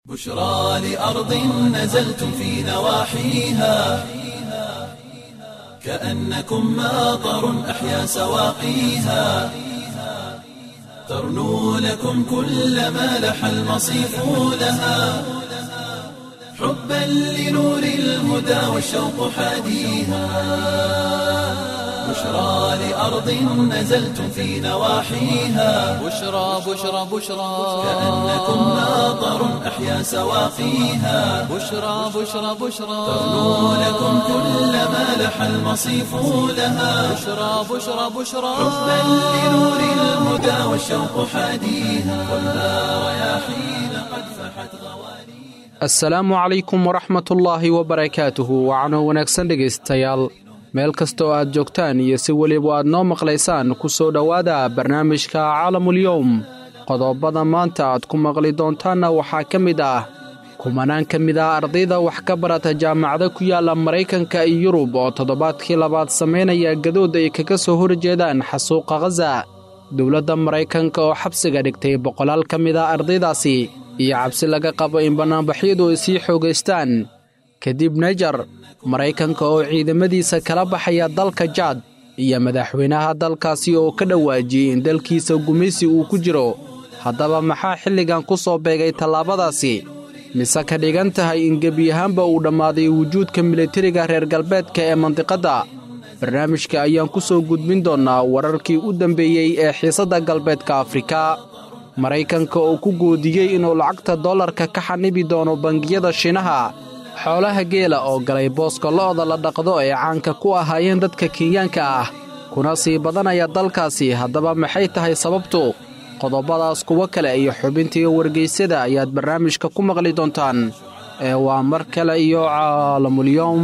بشرى لأرض نزلتم في نواحيها كأنكم ماطر أحيا سواقيها ترنو لكم كل ما لح المصيف لها حبا لنور الهدى والشوق حاديها بشرى لأرض نزلتم في نواحيها بشرى بشرى بشرى كأنكم ماطر أحيا سواقيها بشرى بشرى بشرى ترنو لكم كل ما لح المصيف لها بشرى بشرى بشرى حبا لنور الهدى والشوق حاديها والنار رياحين قد فحت غواليها asalaamu calaykum waraxmatullaahi wabarakaatuhu wacano wanaagsan dhegaystayaal meel kasta oo aad joogtaan iyo si weliba aad noo maqlaysaan ku soo dhowaada barnaamijka caalamulyowm qodobada maanta aad ku maqli doontaanna waxaa ka mid ah kumanaan ka mid ah ardayda wax ka barata jaamacada ku yaalla maraykanka iyo yurub oo toddobaadkii labaad samaynaya gadood ay kaga soo horjeedaan xasuuqa khaza dowladda maraykanka oo xabsiga dhigtay boqolaal ka mid ah ardaydaasi iyo cabsi laga qabo in bannaanbaxyadu ay sii xoogaystaan kadib nejar maraykanka oo ciidamadiisa kala baxaya dalka jaad iyo madaxweynaha dalkaasi oo ka dhawaajiyey in dalkiisa gumaysi uu ku jiro haddaba maxaa xilligan ku soo beegay tallaabadaasi mise ka dhigan tahay in gebi ahaanba uu dhammaaday wujuudka militariga reer galbeedka ee mandiqadda barnaamijka ayaan ku soo gudbin doonnaa wararkii u dambeeyey ee xiisadda galbeedka afrika maraykanka oo ku goodiyey inuu lacagta dollarka ka xanibi doono bangiyada shiinaha xoolaha geela oo galay booska lo'da la dhaqdo ee caanka ku ahaayeen dadka kenyaanka ah kuna sii badanaya dalkaasi haddaba maxay tahay sababtu qodobadaas kuwo kale iyo xubintii wargaysyada ayaad barnaamijka ku maqli doontaan ee waa mar kale iyo caalamulyoom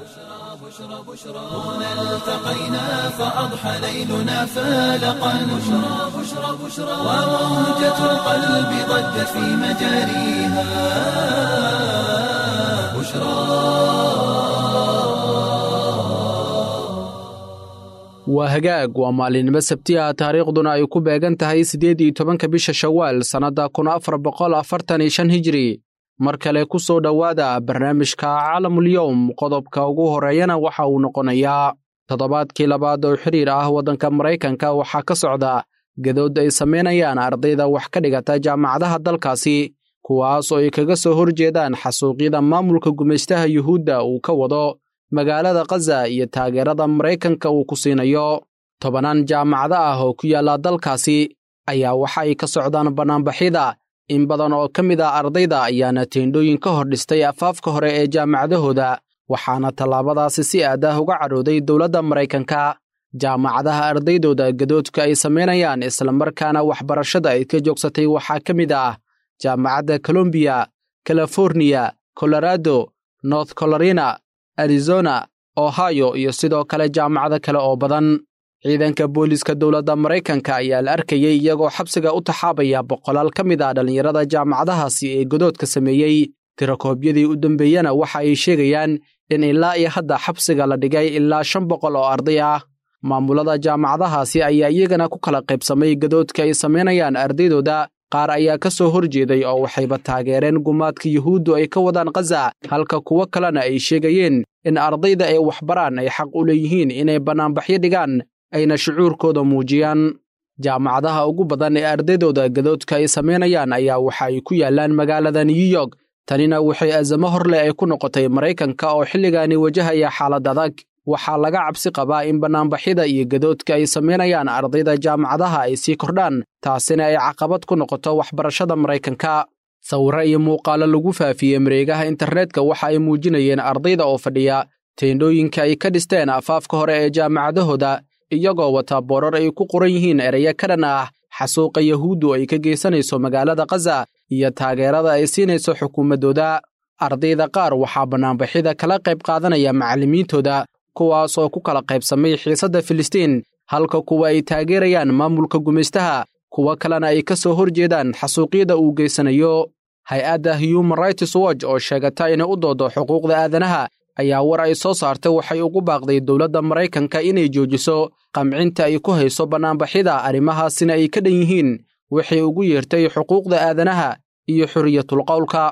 هنا التقينا فأضحى ليلنا فالقا بشرى بشرى بشرى وموجة القلب ضجت في مجاريها waa hagaag waa maalinimo sabti ah taariikhduna ay ku beegan tahay siddeed iyo tobanka bisha shawaal sannadda kun afar boqol afartan iyo shan hijiri mar kale ku soo dhowaada barnaamijka caalamulyowm qodobka ugu horreeyana waxa uu noqonayaa toddobaadkii labaad oo xiriir ah waddanka maraykanka waxaa ka socda gadood ay samaynayaan ardayda wax ka dhigata jaamacadaha dalkaasi kuwaas oo ay kaga soo horjeedaan xasuuqyada maamulka gumaystaha yuhuudda uu ka wado magaalada khaza iyo taageerada maraykanka uu ku siinayo tobanaan jaamacado ah oo ku yaalla dalkaasi ayaa waxa ay ka socdaan bannaanbaxyada in badan oo ka mid ah ardayda ayaana teendhooyin ka hor dhistay afaafka hore ee jaamacadahooda waxaana tallaabadaasi si aad ah uga cadhooday dowladda maraykanka jaamacadaha ardaydooda gadoodka ay samaynayaan islamarkaana waxbarashada ay ka joogsatay waxaa ka mid ah jaamacadda colombiya californiya colorado north carolina arizona ohio iyo sidoo kale jaamacado kale oo badan ciidanka booliiska dowladda maraykanka ayaa la arkayey iyagoo xabsiga u taxaabaya boqolaal ka mid ah dhallinyarada jaamacadahaasi ee godoodka sameeyey tirakoobyadii u dambeeyena waxa ay sheegayaan in ilaa iyo hadda xabsiga la dhigay ilaa shan boqol oo arday ah maamulada jaamacadahaasi ayaa iyagana ku kala qaybsamay gadoodka ay samaynayaan ardaydooda qaar ayaa ka soo horjeeday oo waxayba taageereen gumaadka yuhuuddu ay ka wadaan khaza halka kuwo kalena ay sheegayeen in ardayda ay waxbaraan ay xaq u leeyihiin inay bannaanbaxyo dhigaan ayna shucuurkooda muujiyaan jaamacadaha ugu badan ee ardaydooda gadoodka ay samaynayaan ayaa waxa ay ku yaallaan magaalada new york tanina waxay azamo horleh ay ku noqotay maraykanka oo xilligaani wajahaya xaalad adag waxaa laga cabsi qabaa in bannaanbaxyada iyo gadoodka ay samaynayaan ardayda jaamacadaha ay sii kordhaan taasina ay caqabad ku noqoto waxbarashada maraykanka sawirro iyo muuqaallo lagu faafiyey mareegaha internetka waxa ay muujinayeen ardayda oo fadhiya teendhooyinka ay ka dhisteen afaafka hore ee jaamacadahooda iyagoo wata boorar ay ku qoran yihiin ereyo ka dhan ah xasuuqa yahuuddu ay ka geysanayso magaalada khaza iyo taageerada ay siinayso xukuumaddooda ardayda qaar waxaa bannaanbaxyada kala qayb qaadanaya macallimiintooda kuwaas oo ku kala qaybsamay xiisadda filistiin halka kuwa ay taageerayaan maamulka gumaystaha kuwo kalena ay ka soo horjeedaan xasuuqyada uu geysanayo hay-adda human rights watch oo sheegata inay u doodo xuquuqda aadanaha ayaa war ay soo saartay waxay ugu baaqday dowladda maraykanka inay joojiso qamcinta ay ku hayso bannaanbaxyada arrimahaasina ay ka dhan yihiin waxay ugu yeertay xuquuqda aadanaha iyo xorriyatulqowlka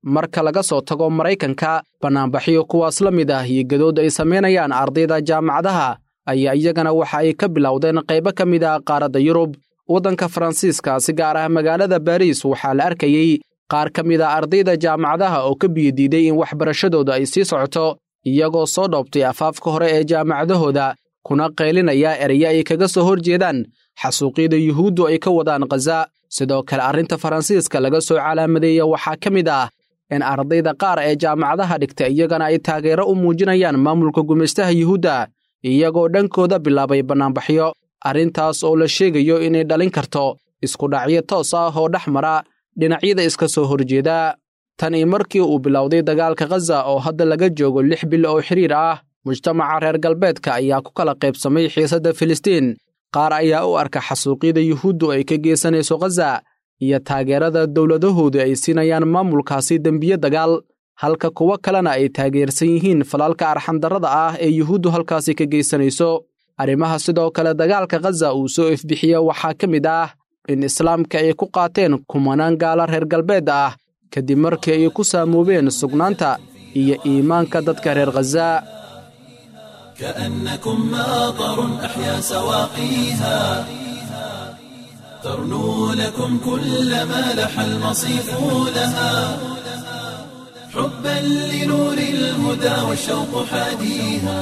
marka laga soo tago maraykanka bannaanbaxyo kuwaas la mid ah iyo gadood ay samaynayaan ardayda jaamacadaha ayaa iyagana waxa ay ka bilowdeen qaybo ka mid ah qaaradda yurub waddanka faransiiska si gaar ah magaalada baariis waxaa la arkayey qaar ka mid a ardayda jaamacadaha oo ka biyodiiday in waxbarashadooda ay sii socoto iyagoo soo dhoobtay afaafka hore ee jaamacadahooda kuna qaylinaya ereya ay kaga soo hor jeedaan xasuuqyada yuhuuddu ay ka wadaan khaza sidoo kale arrinta faransiiska laga soo calaamadeeya waxaa ka mid ah in ardayda qaar ee jaamacadaha dhigta iyagana ay taageero u muujinayaan maamulka gumaystaha yuhuudda iyagoo dhankooda bilaabay bannaanbaxyo arrintaas oo la sheegayo inay dhalin karto iskudhacyo toos ah oo dhex mara dhinacyada iska soo horjeeda tani markii uu bilowday dagaalka khaza oo hadda laga joogo lix bil oo xiriir ah mujtamaca reer galbeedka ayaa ku kala qaybsamay xiisadda filistiin qaar ayaa u arka xasuuqyada yuhuuddu ay ka geysanayso khaza iyo taageerada dowladahoodu ay siinayaan maamulkaasi dembiye dagaal halka kuwo kalena ay taageersan yihiin falaalka arxandarrada ah ee yuhuuddu halkaasi ka geysanayso arrimaha sidoo kale dagaalka khaza uu soo ifbixiya waxaa ka mid ah in islaamka ay ku qaateen kumanaan gaala reer galbeed ah kadib markii ay ku saamoobeen sugnaanta iyo iimaanka dadka reer khaza كأنكم ماطر أحيا سواقيها ترنو لكم كل ما لح المصيف لها حبا لنور الهدى والشوق حاديها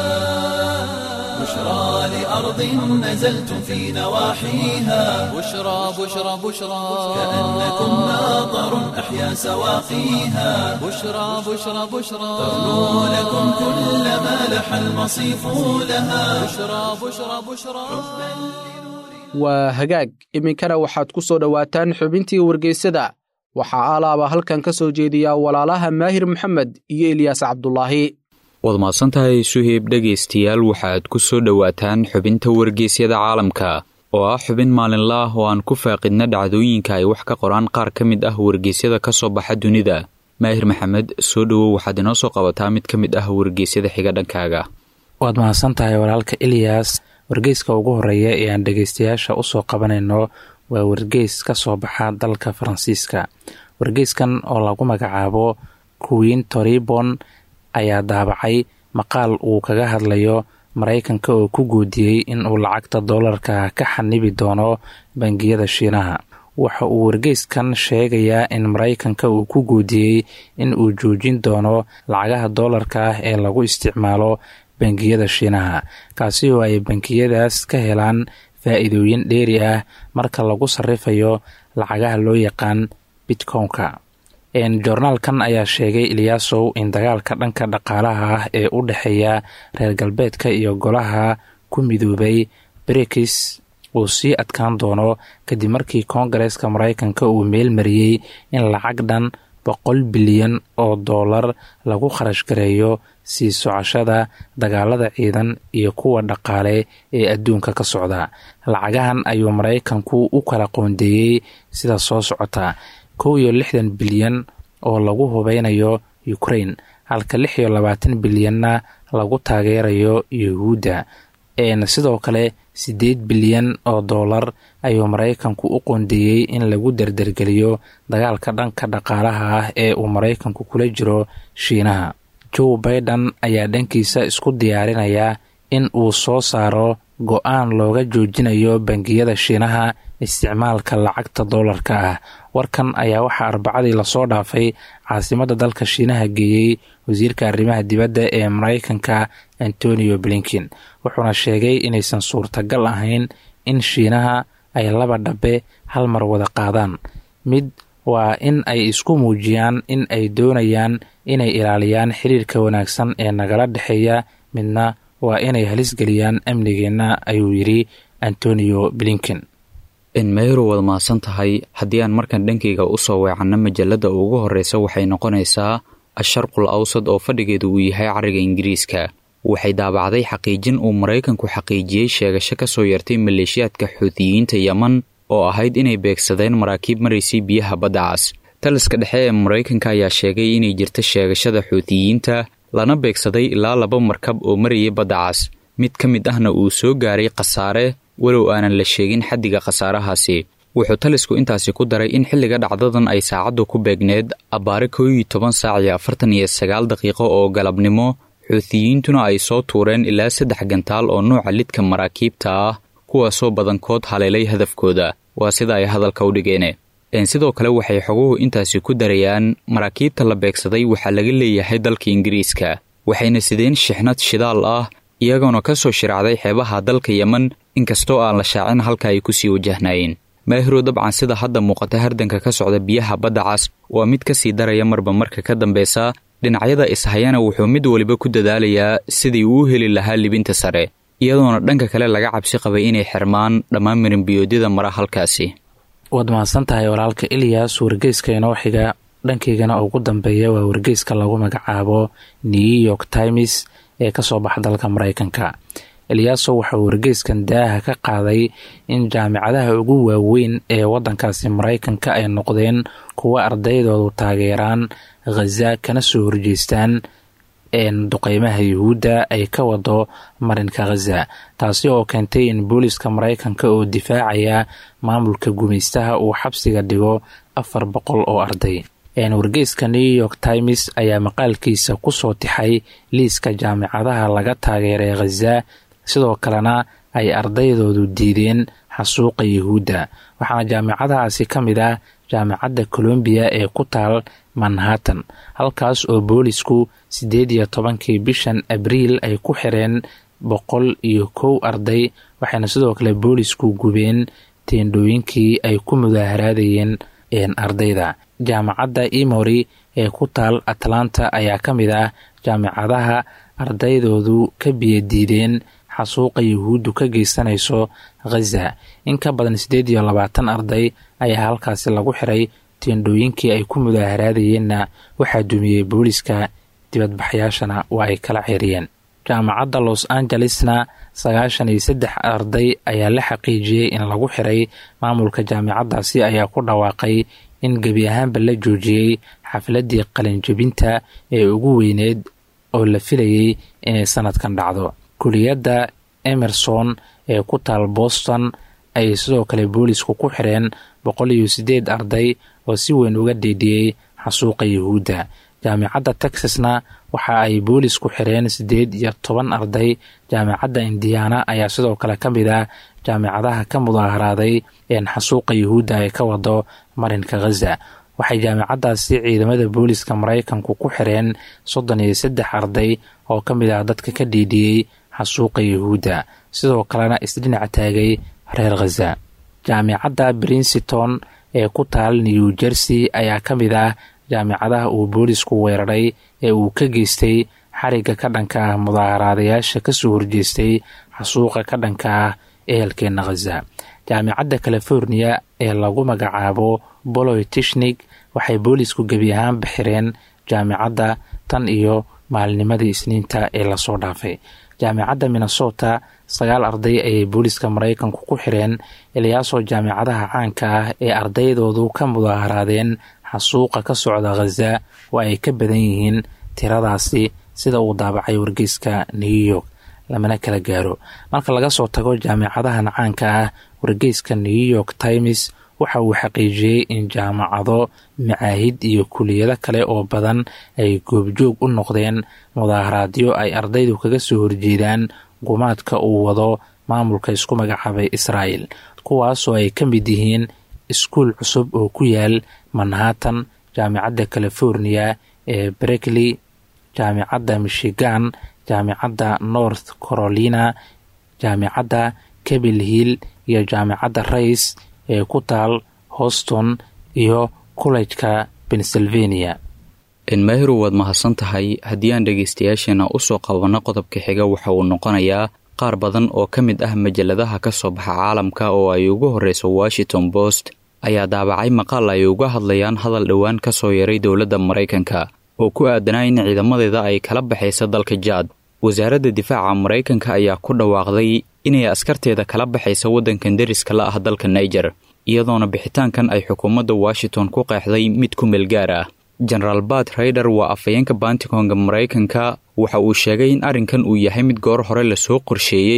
بشرى لأرض نزلتم في نواحيها بشرى بشرى بشرى كأنكم ماطر أحيا سواقيها بشرى بشرى بشرى ترنو لكم كل ما لح المصيف لها بشرى بشرى بشرى waa hagaag iminkana waxaad ku soo dhowaataan xubintii wargeysada waxaa alaaba halkan ka soo jeediya walaalaha maahir maxamed iyo eliyaas cabdulaahi waad mahadsantahay suheyb dhegaystayaal waxaad ku soo dhowaataan xubinta wargeysyada caalamka oo ah xubin maalinla ah oo aan ku faaqidna dhacdooyinka ay wax ka qoraan qaar ka mid ah wargeysyada ka soo baxa dunida maahir maxamed soo dhowow waxaad inoo soo qabataa mid ka mid ah wargeysyada xiga dhankaaga waad mahadsan tahay walaalka eliyas wargeyska ugu horeeya ee aan dhegeystayaasha usoo qabanayno waa wargeys ka soo baxa dalka faransiiska wargeyskan oo lagu magacaabo queen toribon ayaa daabacay maqaal uu kaga hadlayo maraykanka oo ku guudiyey in uu lacagta doolarka ka xanibi doono bangiyada shiinaha waxa uu wargeyskan sheegayaa in maraykanka uu ku guudiyey in uu joojin doono lacagaha doolarka ah ee lagu isticmaalo bangiyada shiinaha kaasi oo ay bangiyadaas ka helaan faa-iidooyin dheeri ah marka lagu sarifayo lacagaha loo yaqaan bitcownka joornaalkan ayaa sheegay eliyaasow in dagaalka dhanka dhaqaalaha ah ee u dhexeeya reer galbeedka iyo golaha ku midoobay brikis uu sii adkaan doono kadib markii koongareeska maraykanka uu meel mariyey in lacag dhan boqol bilyan oo doolar lagu kharash gareeyo sii socoshada dagaalada ciidan iyo kuwa dhaqaale ee adduunka ka socda lacagahan ayuu maraykanku u kala qoondeeyey sida soo socota kow iyo lixdan bilyan oo lagu hubeynayo ukrain halka lix iyo labaatan bilyanna lagu taageerayo yuhuudda sidoo kale siddeed bilyan oo doolar ayuu maraykanku u qoondeeyey in lagu dardargeliyo dagaalka dhanka dhaqaalaha ah ee uu maraykanku kula jiro shiinaha joe baiden ayaa dhankiisa isku diyaarinaya in uu soo saaro go-aan looga joojinayo bangiyada shiinaha isticmaalka lacagta doolarka ah warkan ayaa waxaa arbacadii lasoo dhaafay caasimadda dalka shiinaha geeyey wasiirka arrimaha dibadda ee maraykanka antonio blinkin wuxuuna sheegay inaysan suurtagal ahayn in shiinaha ay laba dhabe hal mar wada qaadaan mid waa in ay isku muujiyaan in ay doonayaan inay ilaaliyaan xiriirka wanaagsan ee nagala dhexeeya midna waa inay halisgeliyaan amnigeenna ayuu yidhi antonio blinken enmeyro waad mahadsan tahay haddii aan markan dhankayga u soo weecanno majalladda ugu horreysa waxay noqonaysaa asharqul awsad oo fadhigeedu uu yahay carriga ingiriiska waxay daabacday xaqiijin uu maraykanku xaqiijiyey sheegasho ka soo yartay maleeshiyaadka xuutiyiinta yeman oo ahayd inay beegsadeen maraakiib maraysay biyaha badda cas taliska dhexe ee maraykanka ayaa sheegay inay jirta sheegashada xuutiyiinta lana beegsaday ilaa laba markab oo marayay badda cas mid ka mid ahna uu soo gaaray khasaare walow aanan la sheegin xaddiga khasaarahaasi wuxuu talisku intaasi ku daray in xilliga dhacdadan ay saacaddu ku beegneed abbaare koo iyo toban saac iyo afartan iyo sagaal daqiiqo oo galabnimo xuutiyiintuna ay soo tuureen ilaa saddex gantaal oo nuuca lidka maraakiibta ah kuwaasoo badankood haleelay hadafkooda waa sida ay hadalka u dhigeen sidoo kale waxay xoguhu intaasi ku darayaan maraakiibta la beegsaday waxaa laga leeyahay dalka ingiriiska waxayna sideen shixnad shidaal ah iyagoona ka soo shiraacday xeebaha dalka yemen inkastoo aan la shaacin halka ay kusii wajahnaayeen maahirow dabcan sida hadda muuqata hardanka ka socda biyaha badda cas waa mid ka sii daraya marba marka ka dambeysa dhinacyada ishayana wuxuu mid waliba ku dadaalayaa sidii uu heli lahaa libinta sare iyadoona dhanka kale laga cabsi qabay inay xirmaan dhammaan mirinbiyoodyada mara halkaasi waad mahadsan tahay walaalka ilyas wargeyska inoo xiga dhankaygana ugu dambeeya waa wargeyska lagu magacaabo new york times ee kasoo baxa dalka mareykanka eliyaaso waxauu wargeyskan daaha ka qaaday in jaamicadaha ugu waaweyn ee wadankaasi mareykanka ay noqdeen kuwa ardaydoodu taageeraan khaza kana soo horjeestaan duqeymaha yuhuudda ay ka wado marinka khaza taasi oo keentay in booliska mareykanka oo difaacaya maamulka gumaystaha uu xabsiga dhigo afar boqol oo arday wargeyska new york times ayaa maqaalkiisa kusoo tixay liiska jaamicadaha laga taageeray khaza sidoo kalena ay ardaydoodu diideen xasuuqa yuhuudda waxaana jaamicadahaasi ka mid ah jaamicadda colombiya ee ku taal manhattan halkaas oo boolisku siddeed iyo tobankii bishan abriil ay ku xireen boqol iyo kow arday waxayna sidoo kale boolisku gubeen teendhooyinkii ay ku mudaaharaadayeen ardayda jaamacadda emory ee ku taal atlanta ayaa ka mid ah jaamicadaha ardaydoodu ka biyadiideen xasuuqa yuhuuddu ka geysanayso khaza in ka badan siddeed iyo labaatan arday ayaa halkaasi lagu xiray teendhooyinkii ay ku mudaaharaadayeenna waxaa dumiyey booliska dibadbaxyaashana waa ay kala xiriyeen jaamacadda los angelesna sagaashan iyo saddex arday ayaa la xaqiijiyey in lagu xiray maamulka jaamicaddaasi ayaa ku dhawaaqay in gebi ahaanba la joojiyey xafladdii qalinjebinta ee ugu weyneed oo la filayey inay sanadkan dhacdo kuliyadda emerson ee ku taal boston ayay sidoo kale boolisku ku xireen boqol iyo siddeed arday oo si weyn uga dhiidhiyey xasuuqa yuhuudda jaamicadda texasna waxa ay boolisku xireen siddeed iyo toban arday jaamicadda indiana ayaa sidoo kale ka mid ah jaamicadaha ka mudaaharaaday een xasuuqa yuhuudda ay ka wado marinka khaza waxay jaamicaddaasi ciidamada booliska maraykanku ku xireen soddon iyo saddex arday oo ka mid ah dadka ka dhiidhiyey xasuuqa yuhuudda sidoo kalena isdhinac taagay reer khaza jaamicadda princeton ee ku taal new jersey ayaa ka mid ah jaamicadaha uu boolisku weeraray ee uu ka geystay xarigga ka dhanka ah mudaaharaadayaasha kasoo horjeestay xasuuqa ka dhanka ah ehelkeena khaza jaamicadda california ee lagu magacaabo boloy tishnig waxay boolisku gebi ahaan bixireen jaamicadda tan iyo maalinimadii isniinta ee lasoo dhaafay jaamicadda minnesota sagaal arday ayay booliska maraykanku ku xireen ilyaasoo jaamicadaha caanka ah ee ardaydoodu ka mudaaharaadeen xasuuqa ka socda khaza oo ay ka badan yihiin tiradaasi sida uu daabacay wargeyska new york lamana kala gaaro marka laga soo tago jaamicadahan caanka ah wargeyska new york times waxa uu xaqiijiyey in jaamacado macaahid iyo kuliyado kale oo badan ay goobjoog u noqdeen mudaaharaadyo ay ardaydu kaga soo horjeedaan gumaadka uu wado maamulka isku magacaabay israa'el kuwaasoo ay ka mid yihiin iskuul cusub oo ku yaal manhattan jaamicadda california ee berkeley jaamicadda michigan jaamicadda north carolina jaamicadda cabil hill iyo jaamicadda rays ee ku taal houston iyo collejka pennsylvania enmaahiru waad mahadsan tahay haddii aan dhegaystayaasheena usoo qabanno qodobka xiga waxa uu noqonayaa qaar badan oo ka mid ah majaladaha ka soo baxa caalamka oo ay ugu horreyso washington post ayaa daabacay maqaal ay uga hadlayaan hadal dhowaan ka soo yaray dowladda maraykanka oo ku aadanaa in ciidamadeeda ay kala baxaysa dalka jaad wasaaradda difaaca maraykanka ayaa ku dhawaaqday inay askarteeda kala baxaysa waddankan deriska la ah dalka naiger iyadoona bixitaankan ay xukuumadda washington ku qeexday mid ku meel gaar ah jenaraal bat raider waa afhayeenka bantikonga maraykanka waxa uu sheegay in arrinkan uu yahay mid goor hore lasoo qorsheeyey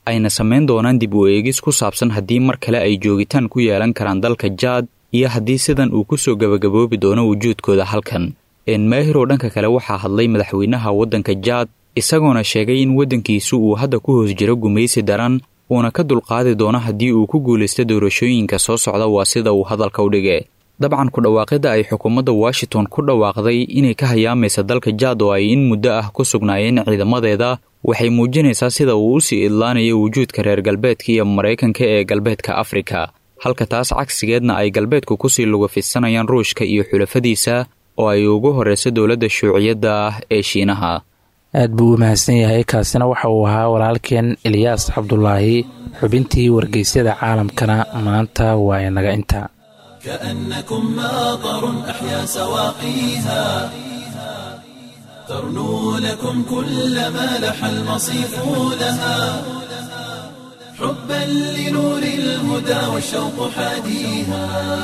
ayna samayn doonaan dib u eegis ku saabsan haddii mar kale ay joogitaan ku yeelan karaan dalka jaad iyo haddii sidan uu ku soo gebagaboobi doono wujuudkooda halkan enmaahiroo dhanka kale waxaa hadlay madaxweynaha waddanka jaad isagoona sheegay in waddankiisu uu hadda ku hoos jiro gumaysi daran uuna ka dulqaadi doono haddii uu ku guulaysto doorashooyinka soo socda waa sida uu hadalka u dhige dabcan ku dhawaaqidda ay xukuumadda washington ku dhawaaqday inay ka hayaamaysa dalka jaad oo ay in muddo ah ku sugnaayeen ciidamadeeda waxay muujinaysaa sida uu u sii idlaanayo wujuudka reer galbeedka iyo maraykanka ee galbeedka afrika halka taas cagsigeedna ay galbeedku kusii lugafidsanayaan ruushka iyo xulafadiisa oo ay ugu horreyso dowladda shuuciyadda ah ee shiinaha aad buu u mahadsan yahay kaasina waxa uu ahaa walaalkeen eliyaas cabdulaahi xubintii wargeysyada caalamkana maanta waa inaga inta كأنكم ماطر أحيا سواقيها ترنو لكم كل ما لح المصيف لها حبا لنور الهدى والشوق حاديها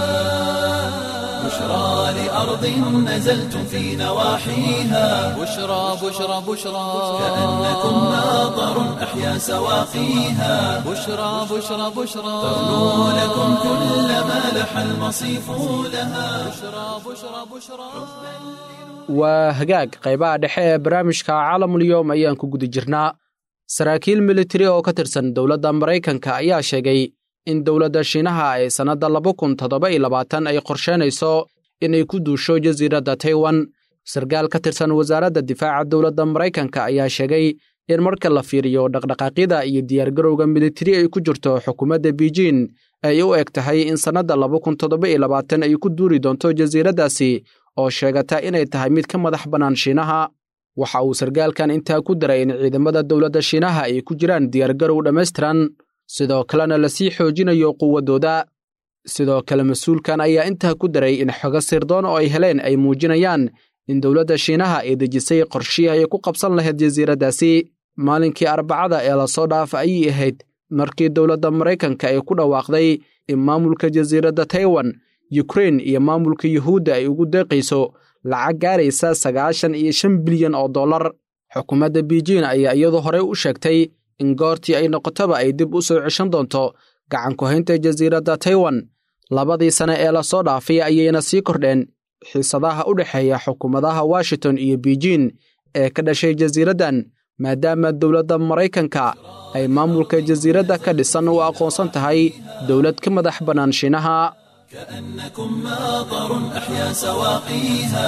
بشرى لأرض نزلتم في نواحيها بشرى بشرى بشرى كأنكم ماطر أحيا سواقيها بشرى بشرى بشرى ترنو لكم كل ما لح المصيف لها بشرى بشرى بشرى waa hagaag qaybaha dhexe ee barnaamijka caalamulyoom ayaan ku guda jirnaa saraakiil militari oo ka tirsan dowladda maraykanka ayaa sheegay in dowladda shiinaha ay sannadda laba kun toddoba iyo labaatan ay qorsheynayso inay ku duusho jasiiradda taiwan sarkaal ka tirsan wasaaradda difaaca dowladda maraykanka ayaa sheegay in marka la fiiriyo dhaqdhaqaaqyada iyo diyaargarowga militari ay ku jirto xukuumadda beijin ay u eg tahay in sannadda laba kun toddoba iyo labaatan ay ku duuri doonto jasiiraddaasi oo sheegata inay tahay mid ka madax bannaan shiinaha waxa uu sarkaalkan intaa ku daray in ciidamada dowladda shiinaha ay ku jiraan diyaargarow dhammaystiran sidoo kalena lasii xoojinayo quwaddooda sidoo kale mas-uulkan ayaa intaa ku daray in xogo sirdoon oo ay heleen ay muujinayaan in dowladda shiinaha ay dejisay qorshihii ay ku qabsan lahayd jasiiraddaasi maalinkii arbacada ee lasoo dhaafa ayay ahayd markii dowladda maraykanka ay ku dhawaaqday in maamulka jasiiradda taiwan yukrain iyo maamulka yuhuudda ay ugu deeqayso lacag gaaraysa sagaashan iyo shan bilyan oo dollar xukuumadda beijin ayaa iyadu horey u sheegtay in goortii ay noqotoba ay dib u soo ceshan doonto gacan ku-haynta jasiiradda taiwan labadii sane ee lasoo dhaafay ayayna sii kordheen xiisadaha u dhexeeya xukuumadaha washington iyo beijin ee ka dhashay jasiiraddan maadaama dowladda maraykanka ay maamulka jasiiradda ka dhisan u aqoonsan tahay dowlad ka madax bannaan shiinaha كأنكم ماطر أحيا سواقيها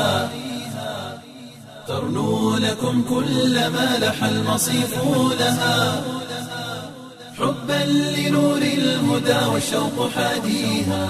ترنو لكم كل ما لح المصيف لها حبا لنور الهدى والشوق حاديها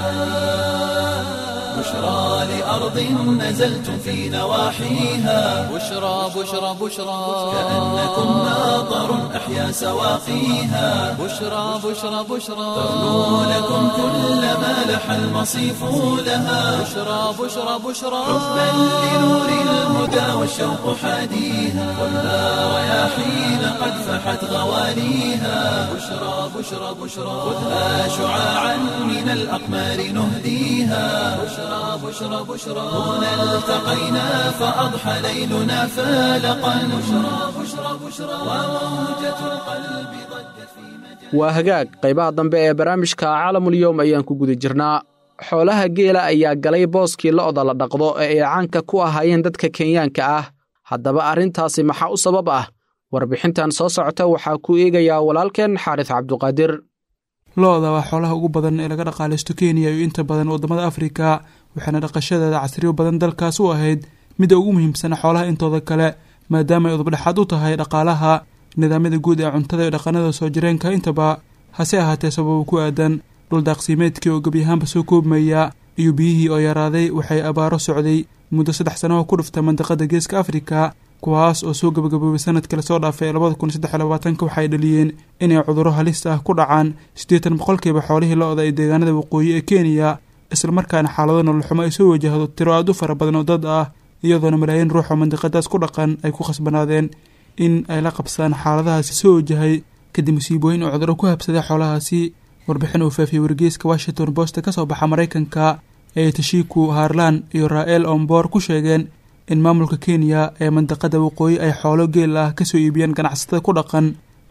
بشرى لأرض نزلتم في نواحيها بشرى بشرى بشرى كأنكم ماطر أحيا سواقيها بشرى بشرى بشرى ترنو لكم كل ما لح المصيف لها بشرى بشرى بشرى حبا لنور الهدى والشوق حاديها خذها رياحين قد فحت غواليها بشرى بشرى بشرى خذها شعاعا من الأقمار نهديها بشرى بشرى بشرى هنا التقينا فأضحى ليلنا فالقا بشرى بشرى بشرى وموجة القلب ضجت في مجال waa hagaag qaybaha dambe ee barnaamijka caalamulyoom ayaan ku guda jirnaa xoolaha geela ayaa galay booskii lo'da la dhaqdo ee ay caanka ku ahaayeen dadka kenyaanka ah haddaba arrintaasi maxaa u sabab ah warbixintan soo socota waxaa ku eegayaa walaalkeen xaaris cabduqaadir lo-da waa xoolaha ugu badan ee laga dhaqaalaysto kenya iyo inta badan waddamada afrika waxaana dhaqashadeeda casriyo badan dalkaas u ahayd midda ugu muhiimsan xoolaha intooda kale maadaama ay udubdhexaad u tahay dhaqaalaha nidaamyada guud ee cuntada iyo dhaqanada soo jireenka intaba hase ahaatee sababa ku aadan dhuldaaqsimeedkii oo gebyahaanba soo koobmaya iyo biyihii oo yaraaday waxay abaaro socday muddo saddex sano oo ku dhufta mandaqada geeska afrika kuwaas oo soo gabagaboobay sanadkii lasoo dhaafay labada kun saddex iyo labaatanka waxay dhaliyeen inay cudurro halis ah ku dhacaan siddeetan boqolkiiba xoolihii lo-da ee deegaanada waqooyi ee kenya islamarkaana xaalado nololxumo ay soo wajahdo tiro aad u fara badan oo dad ah iyadoona malaayiin ruux oo mandiqadaas ku dhaqan ay ku khasbanaadeen in ay la qabsadaan xaaladahaasi soo wajahay kadib musiibooyin oo cudurro ku habsaday xoolahaasi warbixin uu faafiyey wargeyska washington post ka soo baxa maraykanka ee tashiku harlan iyo ra-el omboor ku sheegeen in maamulka kenya ee mandaqada waqooyi ay xoolo geel ah kasoo iibiyeen ganacsatada ku dhaqan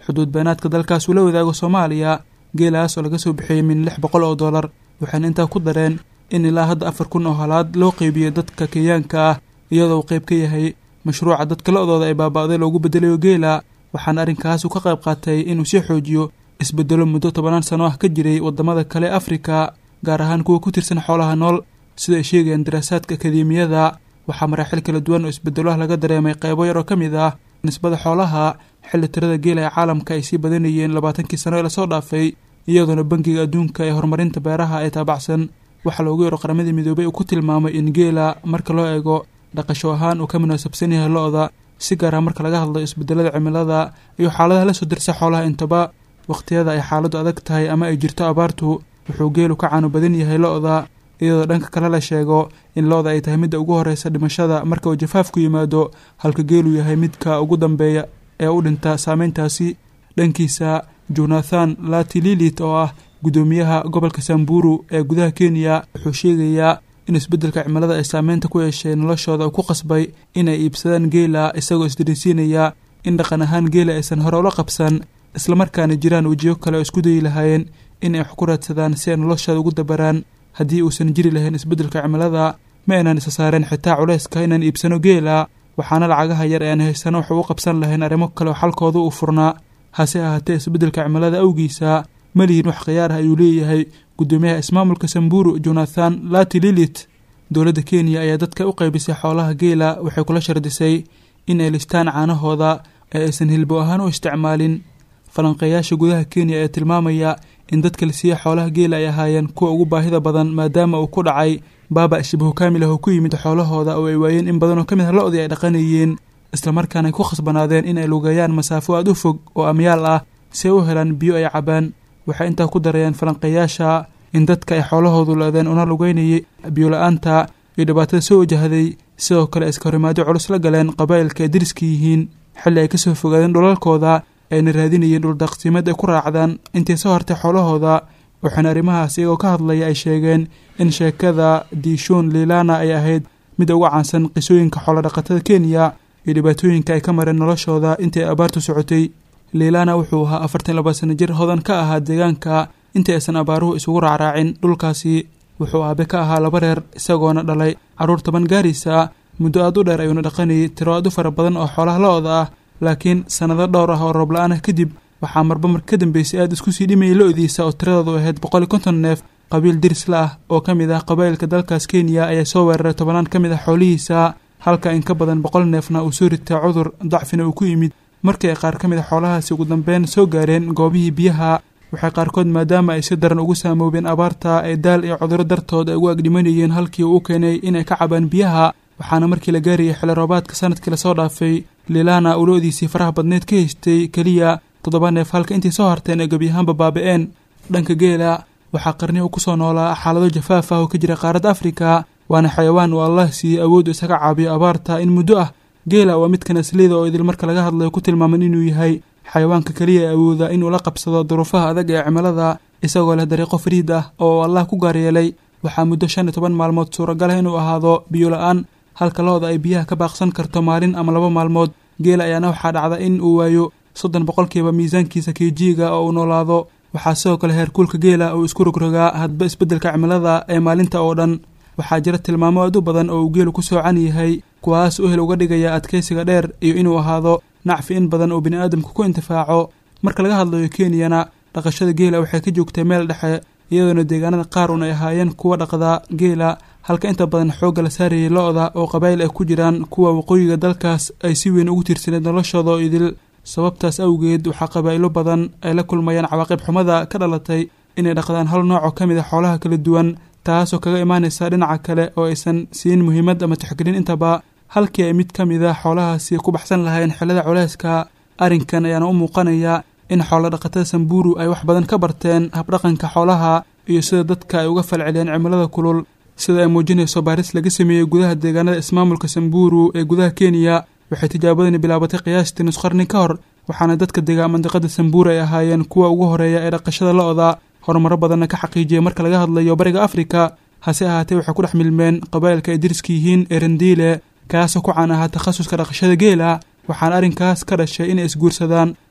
xuduud beenaadka dalkaas uu la wadaago soomaaliya geelaas oo laga soo bixiyey min lix boqol oo dollar waxayna intaa ku dareen in ilaa hadda afar kun oo halaad loo qeybiyo dadka kenyaanka ah iyadoo uu qayb ka yahay mashruuca dadka lo-dooda ay baaba'day loogu bedelayo geela waxaana arrinkaas uu ka qayb qaatay inuu sii xoojiyo isbedelo muddo tobanaan sano ah ka jiray waddamada kale afrika gaar ahaan kuwa ku tirsan xoolaha nool sida ay sheegayaan daraasaadka akademiyada waxaa maraaxil kala duwan oo isbedelo ah laga dareemay qaybo yar oo ka mid ah nisbada xoolaha xilli tirada geela ee caalamka ay sii badanayeen labaatankii sano ee lasoo dhaafay iyadoona bangiga adduunka ee horumarinta beeraha ee taabacsan waxaa loogu yaro qaramadii midoobay uu ku tilmaamay in geela marka loo eego dhaqasho ahaan uu ka munaasabsan yahay lo-da si gaar ah marka laga hadlayo isbedelada cimilada iyo xaaladaha la soo dirsa xoolaha intaba wakhtiyada ay xaaladdu adag tahay ama ay jirto abaartu wuxuu geelu ka caano badan yahay lo-da iyadoo dhanka kale la sheego in lo-da ay tahay midda ugu horeysa dhimashada marka uu jafaafku yimaado halka geelu yahay midka ugu dambeeya ee u dhinta saameyntaasi dhankiisa jonathan latililit oo ah guddoomiyaha gobolka samburu ee gudaha kenya wuxuu sheegayaa in isbeddelka cimilada ay saameynta ku yeeshay noloshooda uu ku qasbay inay iibsadaan geela isagoo isdarisiinaya in dhaqan ahaan geela aysan hore ula qabsan islamarkaana jiraan wejiyo kale oo isku dayi lahaayeen inay wax ku raadsadaan si ay noloshooda ugu dabaraan haddii uusan jiri lahayn isbeddelka cimilada ma aynan isa saareen xitaa culayska inaan iibsano geela waxaana lacagaha yar ee aan haysano waxu u qabsan lahayn arrimo kale oo xalkooda uu furnaa hase ahaatee isbeddelka cimilada awgiisa ma lihin wax khiyaar ah ayuu leeyahay guddoomiyaha ismaamulka samburu jonathan latililit dowladda kenya ayaa dadka u qaybisay xoolaha geela waxay kula shardisay in ay listaan caanahooda ee aysan hilbo ahaan u isticmaalin falanqeeyaasha gudaha kenya ayaa tilmaamaya in dadka la siiya xoolaha geela ay ahaayeen kuwa ugu baahida badan maadaama uu ku dhacay baaba shibahu kaamil ah oo ku yimid xoolahooda oo ay waayeen in badan oo ka mid ah lo-dii ay dhaqanayeen islamarkaana ay ku khasbanaadeen in ay lugeeyaan masaafo aada u fog oo amyaal ah si ay u helaan biyo ay cabaan waxay intaa ku darayeen falanqeeyaasha in dadka ay xoolahoodu la-deen una lugeynayay biyola-aanta iyo dhibaatada soo wajahday sidoo kale iska horimaadyo culus la galeen qabaa'ilka ay deriska yihiin xilli ay kasoo fogaadeen dhulalkooda ayna raadinayeen dhuldaqsiimad ay ku raacdaan intay soo hartay xoolahooda waxaana arrimahaas iyagoo ka hadlaya ay sheegeen in sheekada diishon liilana ay ahayd mid uga caansan qisooyinka xoolodhaqatada kenya iyo dhibaatooyinka ay ka mareen noloshooda intii ay abaartu socotay liilana wuxuu ahaa afartan laba sano jir hodan ka ahaa deegaanka intii aysan abaaruhu isugu raacraacin dhulkaasi wuxuu aabe ka ahaa laba reer isagoona dhalay carruur toban gaaraysa muddo aad u dheer ayuuna dhaqanayay tiro aad u fara badan oo xoolaha lo-da ah laakiin sannado dhowr ah oo roob la-aan ah kadib waxaa marba mar ka dambeysay aada isku sii dhimayay lo-diisa oo tiradoodu ahayd boqol iyo konton neef qabiil dirisla ah oo ka mid ah qabaa'ilka dalkaas kenya ayaa soo weeraray tobanaan ka mid ah xoolihiisa halka in ka badan boqol neefna uu soo ritay cudur dacfina uu ku yimid markii ay qaar ka mid a xoolahaasi ugu dambeyn soo gaareen goobihii biyaha waxay qaarkood maadaama ay si daran ugu saamoobeen abaarta ee daal iyo cudurro dartood ay ugu agdhimanayeen halkii uu u keenay inay ka cabaan biyaha waxaana markii la gaarayay xili roobaadka sanadkii lasoo dhaafay liilana uu lo-diisii faraha badneed ka haystay keliya toddoba neef halka intii soo harteen ay gebi ahaanba baaba-een dhanka geela waxaa qarni uu kusoo noolaa xaalado jafaaf ah oo ka jira qaaradda afrika waana xayawaan uu allah siiyey awood isaga caabiyo abaarta in muddo ah geela waa midkan aslida oo idil marka laga hadlayo ku tilmaaman inuu yahay xayawaanka keliya ee awooda inuu la qabsado duruufaha adag ee cimilada isagoo leh dariiqo fariid ah oo allah ku gaaryeelay waxaa muddo shan iyo toban maalmood suuragal ah inuu ahaado biyo la-aan halka lo-da ay biyaha ka baaqsan karto maalin ama laba maalmood geela ayaana waxaa dhacda in uu waayo soddon boqolkiiba miisaankiisa kiijiiga oo uu noolaado waxaa sidoo kale heerkuulka geela uu isku rogrogaa hadba isbeddelka cimilada ee maalinta oo dhan waxaa jira tilmaamo aad u badan oo uu geelu ku soocan yahay kuwaas u hel uga dhigaya adkaysiga dheer iyo inuu ahaado nacfi in badan oo bini'aadamku ku intifaaco marka laga hadlayo kenyana dhaqashada geela waxay ka joogtay meel dhexe iyadoona deegaanada qaar un ay ahaayeen kuwa dhaqda geela halka inta badan xoogga la saarayay lo-da oo qabaa'il ay ku jiraan kuwa waqooyiga dalkaas ay si weyn ugu tiirsaneed noloshooda oo idil sababtaas awgeed waxaa qabaa'ilo badan ay la kulmayaan cawaaqib xumada ka dhalatay inay dhaqdaan hal nooc oo ka mid a xoolaha kala duwan taasoo kaga imaanaysa dhinaca kale oo aysan siin muhiimad ama tixgelin intaba halkii ay mid ka mid a xoolahaasi ku baxsan lahayn xillada culeyska arrinkan ayaana u muuqanaya in xoolo dhaqatada samburu ay wax badan ka barteen habdhaqanka xoolaha iyo sida dadka ay uga falceliyeen cimilada kulul sida ay muujinayso baaris laga sameeyey gudaha deegaanada ismaamulka samburu ee gudaha kenya waxay tijaabadani bilaabatay qiyaastii nus qarni ka hor waxaana dadka degaa mandiqada samburu ay ahaayeen kuwa ugu horeeya ee dhaqashada lo-da horumaro badanna ka xaqiijiyay marka laga hadlayo bariga afrika hase ahaatee waxay ku dhex milmeen qabaa'ilka ay deriska yihiin ee randiile kaasoo ku caan ahaa takhasuska dhaqashada geela waxaana arrinkaas ka dhashay inay isguursadaan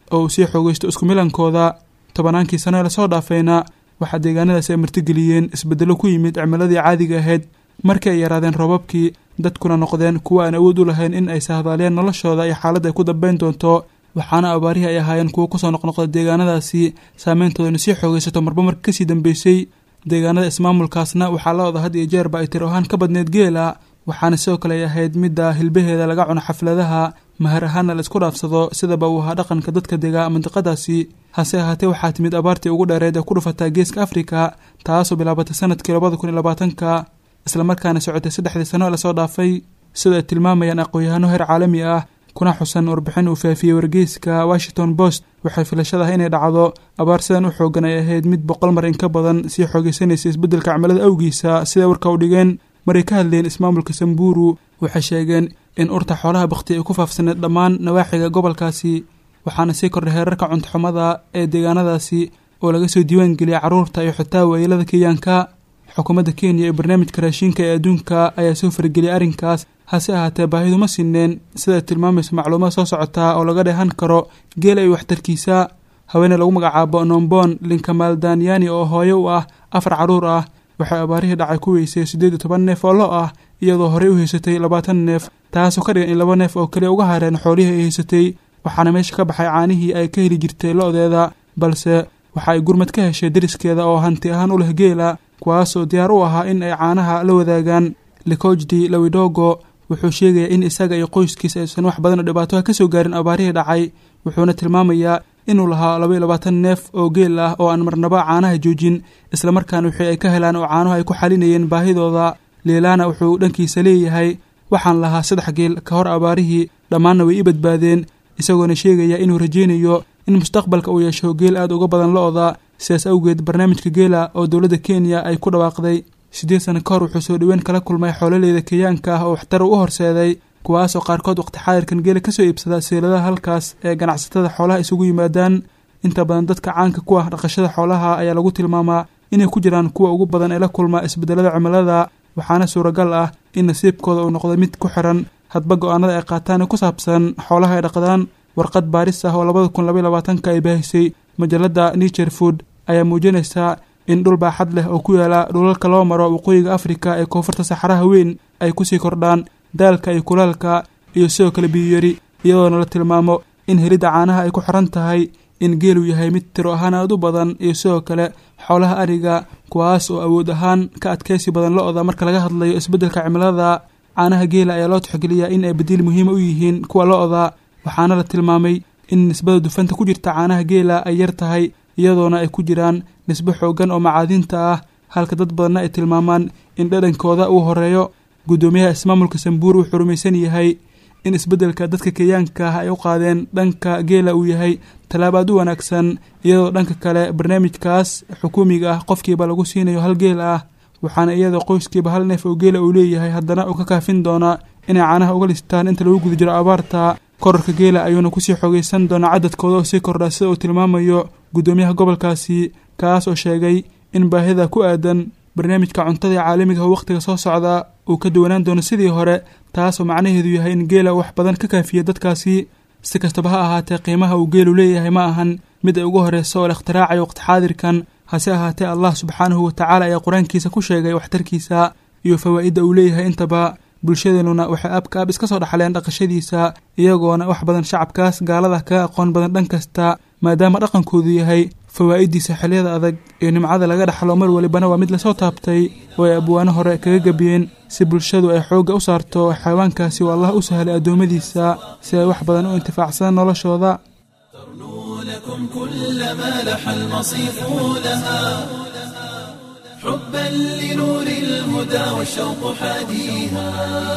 oo uu sii xoogeysto isku milankooda tobanaankii sano ee lasoo dhaafayna waxaa deegaanadaasi ay martigeliyeen isbeddello ku yimid cimiladii caadiga ahayd markii ay yaraadeen roobabkii dadkuna noqdeen kuwa aan awood u lahayn in ay sahdaaliyeen noloshooda iyo xaaladda ay ku dambayn doonto waxaana abaarihii ay ahaayeen kuwo kusoo noqnoqda deegaanadaasi saameyntoodana sii xoogeysato marba marka kasii dambeysay deegaanada ismaamulkaasna waxaa la oda had iyo jeerba ay tiro ahaan ka badneyd geela waxaana sidoo kale ay ahayd midda hilbaheeda laga cuno xafladaha mahar ahaana la isku dhaafsado sidaba uu ahaa dhaqanka dadka dega mandiqadaasi hase ahaatee waxaa timid abaartii ugu dheereed ee ku dhufataa geeska afrika taasoo bilaabatay sanadkii labada kun iyo labaatanka islamarkaana socotay saddexdii sano ee lasoo dhaafay sida ay tilmaamayaan aqoon-yahano heer caalami ah kuna xusan warbixin uu faafiyey wargeyska washington post waxay filashadaha inay dhacdo abaar sidan u xoogan ay ahayd mid boqol mar in ka badan sii xoogeysanaysa isbeddelka cimilada awgiisa siday warka u dhigeen maray ka hadleen ismaamulka samburu waxay sheegeen in urta xoolaha bakhti ay ku faafsaneed dhammaan nawaaxiga gobolkaasi waxaana sii kordhay heerarka cuntoxumada ee deegaanadaasi oo laga soo diiwaan geliyay carruurta iyo xitaa waayeelada kenyaanka xukuumadda kenya iyo barnaamijka raashinka ee adduunka ayaa soo fargeliyay arrinkaas hase ahaatee baahidu ma sineen siday tilmaamayso macluumad soo socotaa oo laga dheehan karo geela iyo waxtarkiisa haweene lagu magacaabo nombon linkamaal danyani oo hooyo u ah afar carruur ah waxay abaarihii dhacay ku weysay siddeed iyo toban neef oo lo ah iyadoo horey u haysatay labaatan neef taasoo ka dhigan in laba neef oo kaliya uga hareen xoolihii ay haysatay waxaana meesha ka baxay caanihii ay ka heli jirtay lo-deeda balse waxa ay gurmad ka heshay deriskeeda oo hanti ahaan u leh geela kuwaasoo diyaar u ahaa in ay caanaha la wadaagaan likojdi lawidogo wuxuu sheegayaa in isaga iyo qoyskiisa aysan wax badan oo dhibaato ah ka soo gaarin abaarihii dhacay wuxuuna tilmaamayaa inuu lahaa laba iyo labaatan neef oo geel ah oo aan marnaba caanaha joojin islamarkaana wixii ay ka helaan oo caanuhu ay ku xalinayeen baahidooda liilaana wuxuu dhankiisa leeyahay waxaan lahaa saddex geel ka hor abaarihii dhammaanna way ii badbaadeen isagoona sheegaya inuu rajaynayo in mustaqbalka uu yeesho geel aad uga badan lo-da sidaas awgeed barnaamijka geela oo dowladda kenya ay ku dhawaaqday siddeed sano ka hor wuxuu soo dhoweyn kala kulmay xoololeyda kenyaanka ah oo waxtar u horseeday kuwaasoo qaarkood waqti xaadirkan geela kasoo iibsada seeladaha halkaas ee ganacsatada xoolaha isugu yimaadaan inta badan dadka caanka ku ah dhaqashada xoolaha ayaa lagu tilmaamaa inay ku jiraan kuwa ugu badan ee la kulma isbedelada cimilada waxaana suuragal ah in nasiibkooda uu noqdo mid ku xiran hadba go-aanada ay qaataan ee ku saabsan xoolaha ay dhaqdaan warqad baaris ah oo labada kun labaiy labaatanka ay baahisay majalada nature food ayaa muujinaysaa in dhul baaxad leh oo ku yaala dhulalka loo maro waqooyiga afrika ee koonfurta saxaraha weyn ay kusii kordhaan daalka iyo kulaalka iyo sidoo kale biyuyari iyadoona la tilmaamo in helidda caanaha ay ku xiran tahay in geelu yahay mid tiro ahaan aad u badan iyo sidoo kale xoolaha ariga kuwaas oo awood ahaan ka adkaysi badan lo-da marka laga hadlayo isbeddelka cimilada caanaha geela ayaa loo tixgeliyaa in ay badiil muhiima u yihiin kuwa lo-da waxaana la tilmaamay in nisbada dufanta ku jirta caanaha geela ay yar tahay iyadoona ay ku jiraan nisbo xoogan oo macaadiinta ah halka dad badanna ay tilmaamaan in dhadhankooda uu horeeyo guddoomiyaha ismaamulka sambuur wuxuu rumaysan yahay in isbeddelka dadka kenyaanka ah ay u qaadeen dhanka geela uu yahay tallaab aad u wanaagsan iyadoo dhanka kale barnaamijkaas xukuumiga ah qofkiiba lagu siinayo hal geel ah waxaana iyadoo qoyskiiba hal neef oo geela uu leeyahay haddana uu ka kaafin doonaa inay caanaha uga listaan inta lagu guda jiro abaarta korarka geela ayuuna kusii xoogeysan doonaa cadadkooda oo sii kordhaa sida uu tilmaamayo guddoomiyaha gobolkaasi kaas oo sheegay in baahida ku aadan barnaamijka cuntada caalamiga ah wakhtiga soo socda uu ka duwanaan doono sidii hore taasoo macnaheedu yahay in geela wax badan ka kaafiya dadkaasi si kastaba ha ahaatee qiimaha uu geelu leeyahay ma ahan mid ay ugu horeyso oo la ikhtiraacay waqti xaadirkan hase ahaatee allah subxaanahu watacaala ayaa qur-aankiisa ku sheegay waxtarkiisa iyo fawaa'idda uu leeyahay intaba bulshadeenuna waxay abka ab iska soo dhaxleen dhaqashadiisa iyagoona wax badan shacabkaas gaalada kaga aqoon badan dhan kasta maadaama dhaqankoodu yahay fawaa'idiisa xiliyada adag iyo nimcada laga dhaxlo mar walibana waa mid lasoo taabtay oo ay abwaano hore kaga gebiyeen si bulshadu ay xoogga u saarto xayawaankaasi oo allah u sahlay addoommadiisa si ay wax badan u intifaacsadaan noloshooda لكم كل ما لح المصيف لها حبا لنور الهدى والشوق حاديها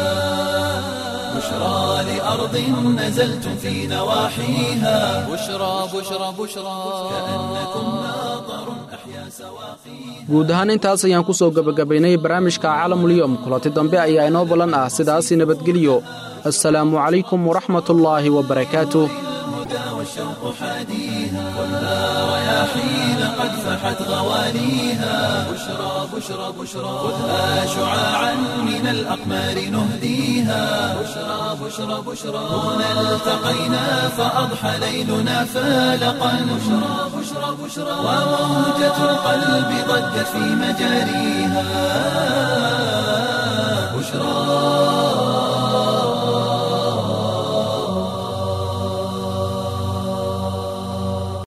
بشرى لأرض نزلتم في نواحيها بشرى بشرى بشرى كأنكم ناظر أحيا سواقيها guud ahaan intaas ayaan ku soo gebagabaynay barnaamijka caalamulyoom kulanti dambe ayaa inoo ballan ah sidaasi nabadgelyo assalaamu calaykum waraxmatullaahi wabarakaatuh الهدى والشوق حاديها خذها رياحين قد فحت غواليها بشرى بشرى بشرى خذها شعاعا من الأقمار نهديها بشرى بشرى بشرى هنا التقينا فأضحى ليلنا فالقا بشرى بشرى بشرى وموجة القلب ضجت في مجاريها بشرى